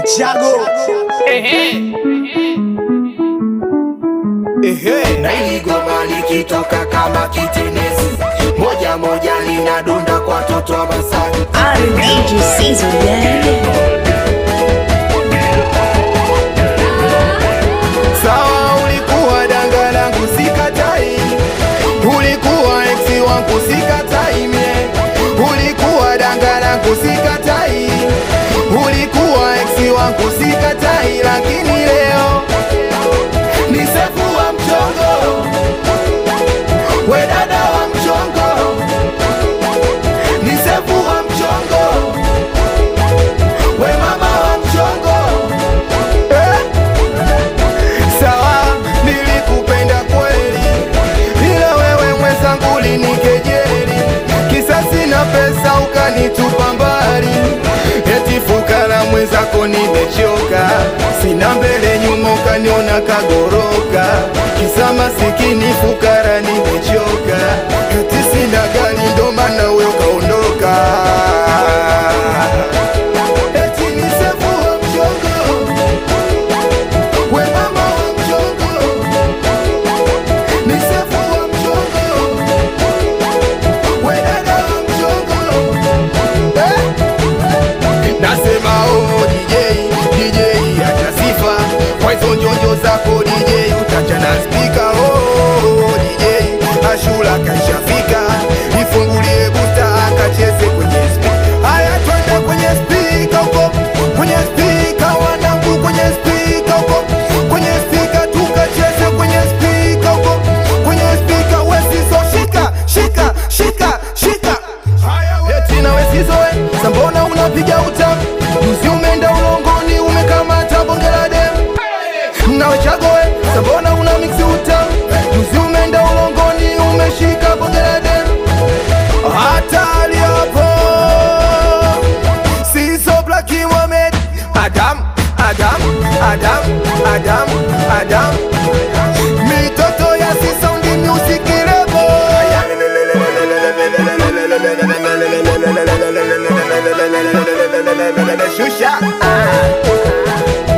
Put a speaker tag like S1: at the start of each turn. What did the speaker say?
S1: Chago
S2: Ehe, na hili goma likitoka kama kitenesi, moja moja linadunda kwa toto wa Masai.
S3: R&DJ Caesar, yeah.
S2: Sawa, ulikuwa danga langu sikatai, ulikuwa eksi wangu sikatai mie, ulikuwa danga langu sikatai, ulikuwa eksi wangu sikatai, lakini leo ni sefu wa mchongo, we dada wa mchongo, ni sefu wa mchongo, we mama wa mchongo eh? Sawa, nilikupenda kweli, ila wewe mwenzangu ulinikejeli, kisa sina pesa ukanitupa mbali, eti fukara mwenzako nimechoka, sina mbele nyuma ukaniona kagoroka, kisa masikini fukara nimechoka, eti sina gari ndo maana wewe ukaondoka. Eti ni sefu wa mchongo we mama wa mchongo, ni sefu wa mchongo, we dada wa mchongo eh? Nasema oh DJ, DJ acha sifa kwa hizo njonjo zako DJ, utachana spika oh DJ, Ashura kaishafika, ifungulie busta akacheze kwenye spika. Haya twende kwenye spika huko, kwenye spika wanangu, kwenye spika huko, kwenye spika tukacheze kwenye spika huko, kwenye spika wesizo shika shika shika shika eti na wesizo we sambona unapiga utamu juzi umeenda ulongoni umekamata bonge la demu nawe chagoe sambona una miksi utamu juzi umeenda ulongoni umeshika bonge la demu hatari hapo sizo Black Mohamed Adam Adam Adam Adam Adam mitoto ya Sisaundi Music Lebo Shusha ah.